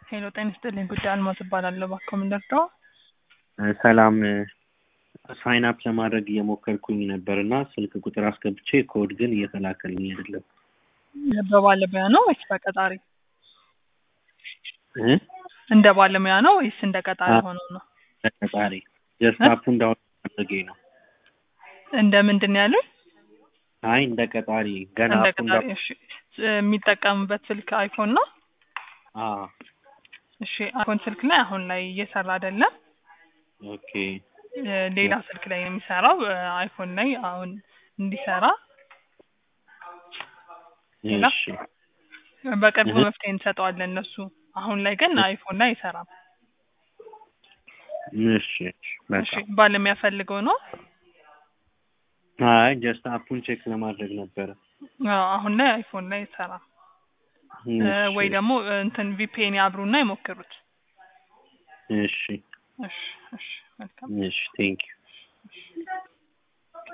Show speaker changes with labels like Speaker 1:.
Speaker 1: ሄሎ ጤና ይስጥልኝ ጉዳይ አልማዝ እባላለሁ። እባክዎ ምን ልርዳዎ?
Speaker 2: ሰላም ሳይን አፕ ለማድረግ እየሞከርኩኝ ነበር እና ስልክ ቁጥር አስገብቼ ኮድ ግን እየተላከልኝ አይደለም።
Speaker 1: በባለሙያ ነው ወይስ በቀጣሪ?
Speaker 2: እ?
Speaker 1: እንደ ባለሙያ ነው ወይስ እንደ ቀጣሪ
Speaker 2: አዎ።
Speaker 1: ሆኖ ነው?
Speaker 2: ተቀጣሪ ጀስት
Speaker 1: እ?
Speaker 2: አፑ እንዳሁን ማድረጌ ነው።
Speaker 1: እንደ ምንድን ነው ያሉኝ?
Speaker 2: አይ እንደ ቀጣሪ ገና
Speaker 1: እንደ
Speaker 2: አፑ
Speaker 1: ቀጣሪ።
Speaker 2: እንዳ
Speaker 1: እሺ የሚጠቀምበት ስልክ አይፎን ነው?
Speaker 2: አዎ
Speaker 1: እሺ አይፎን ስልክ ላይ አሁን ላይ እየሰራ አይደለም።
Speaker 2: ኦኬ
Speaker 1: እ፣ ሌላ ስልክ ላይ ነው የሚሰራው። እ፣ አይፎን ላይ አሁን እንዲሰራ ሌላ
Speaker 2: እሺ
Speaker 1: በቅርቡ
Speaker 2: እህ
Speaker 1: መፍትሄ እንሰጠዋለን እነሱ። አሁን ላይ ግን አይፎን ላይ አይሰራም።
Speaker 2: እሺ እሺ
Speaker 1: እሺ
Speaker 2: በቃ
Speaker 1: ባለሙያ ፈልገው ነው?
Speaker 2: አይ ጀስት አፑን ቼክ ለማድረግ ነበረ።
Speaker 1: አዎ አሁን ላይ አይፎን ላይ አይሰራም። እ፣
Speaker 2: እሺ
Speaker 1: ወይ ደግሞ እ፣ እንትን ቪፒኤን ያብሩና ይሞክሩት።
Speaker 2: እሺ
Speaker 1: እሺ እሺ መልካም
Speaker 2: እሺ ቴንክ ዩ